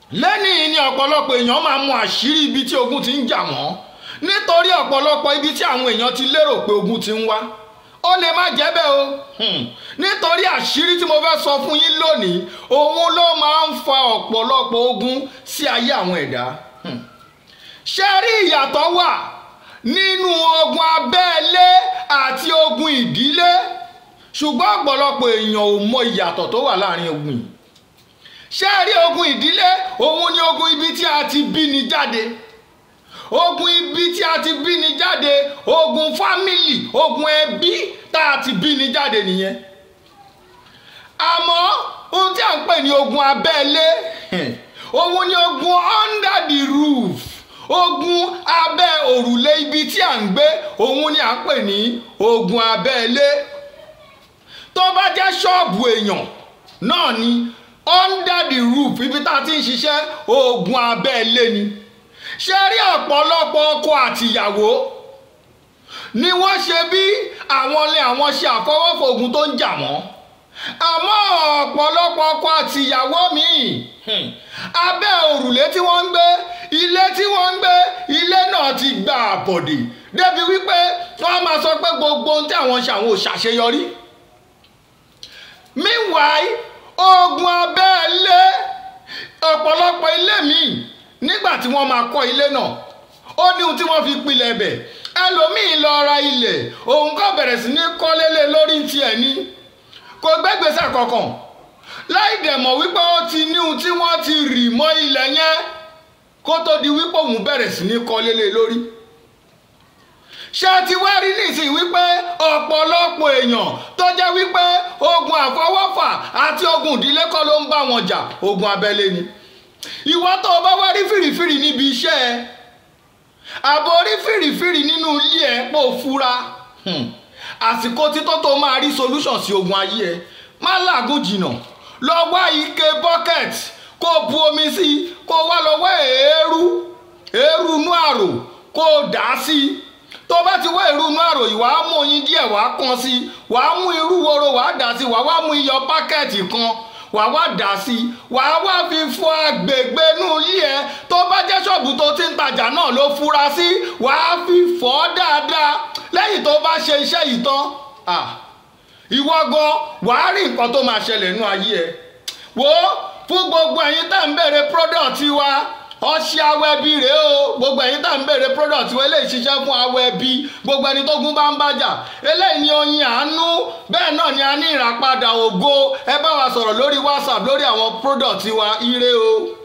lẹ́nìí ni ọ̀pọ̀lọpọ̀ èèyàn máa mọ àṣírí ibi tí ogun ti ń jà wọ́n nítorí ọ̀pọ̀lọpọ̀ ibi tí àwọn èèyàn ti lérò pé ogun ti ń wá ó lè má jẹ́ bẹ́ẹ̀ o Hmm. nítorí àṣírí tí mo fẹ́ sọ fún yín lónìí òun ló máa ń fa ọ̀pọ̀lọpọ̀ ogun sí ayé àwọn ẹ̀dá Hmm. ṣé rí ìyàtọ̀ wà nínú ogun abẹ́lé àti ogun ìdílé ṣùgbọ́n ọ̀pọ̀lọpọ̀ èèyàn ò mọ ìyàtọ̀ tó wà láàrin ogun yìí ṣé rí ogun ìdílé òun ni ogun ibi tí a ti bí ni jáde ogun ibi tí a ti bí ni jáde ogun fámìlì ogun ẹbí tá a ti bí ni jáde nìyẹn àmọ́ ohun tí a ń pè ní ogun abẹ́lé òun ni ogun under the roof ogun abẹ́ òrùlé ibi tí a ń gbé òun ni a ń pè ní ogun abẹ́lé tó bá jẹ́ ṣọ́ọ̀bù èèyàn náà ni under the roof ibi tá a ti ń ṣiṣẹ́ ogun abẹ́lé ni ṣe rí ọ̀pọ̀lọpọ̀ ọkọ àtìyàwó ni wọ́n ṣe bí àwọn ilé àwọn ṣe àfọwọ́fọ ogun tó ń jà wọ́n àmọ́ ọ̀pọ̀lọpọ̀ ọkọ àtìyàwó míì hmm, abẹ́ òrùlé tí wọ́n ń gbé ilé tí wọ́n ń gbé ilé náà ti gba àbọ̀dè débi wípé wọ́n máa sọ pé gbogbo ohun tí àwọn ṣe àwọn ò ṣàṣeyọrí meanwhile ogun abẹ́lé ọ̀pọ̀lọpọ̀ ilé míì nígbà tí wọ́n máa kọ́ ilé náà ó ní ohun tí wọ́n fi pilẹ̀ bẹ̀ ẹlòmíì lọ ra ilẹ̀ òun kò bẹ̀rẹ̀ sí ní kọ́lélẹ̀ lórí tiẹ̀ ní kò gbẹ́gbèsè kankan láì dẹ̀ mọ̀ wípé ó ti ní ohun tí wọ́n ti rì mọ́ ilẹ̀ yẹn kó tó di wípé òun bẹ̀rẹ̀ sí ní kọ́lélẹ̀ lórí ṣé ti wá rí nísìnyí wípé ọ̀pọ̀lọpọ̀ èèyàn tó jẹ́ wípé ogun àfọwọ́fà àti ogun ìdílé kọ́ ló ń bá wọn jà ogun abẹ́lé ni ìwọ tó o bá wá rí fìrìfìrì níbi iṣẹ́ ẹ àbò rí fìrìfìrì nínú ilé ẹ pò fura Hmm. àsìkò títọ́ tó máa rí solution sí ogun ayé ẹ má làágùn jìnnà lọ wá ike bucket kó bu omi sí i kó wá lọ wá èérú èérú inú àrò kó dà á sí i tó bá ti wá irú inú àrò yìí wàá mú oyin díẹ̀ wàá kan sí i wàá mú irú woro wàá dà sí i wàá wá mú iyọ̀ pákẹ́ẹ̀tì kan wàá wá dà sí i wàá wá fi fọ agbègbè inú ilé ẹ tó bá jẹ́ ṣọ́ọ̀bù tó ti ń tajà náà ló fura sí wàá fi fọ̀ ọ́ dáadáa lẹ́yìn tó bá ṣe iṣẹ́ yìí tán ah, ìwọ gan wàá rí nǹkan tó máa ṣẹlẹ̀ nínú ayé ẹ wò ó fún gbogbo ẹ̀yin tá ń bèrè product wa ọṣẹ awẹbi rèé o gbogbo ẹ̀yin tá ń bèrè product wa eléyìí ṣiṣẹ́ fún awẹbi gbogbo ẹni tó gún bá ń bàjà eléyìí ni oyin àánú bẹ́ẹ̀ náà ni a ní ìràpadà ògo ẹ bá wa sọ̀rọ̀ lórí whatsapp lórí àwọn product wa ire o.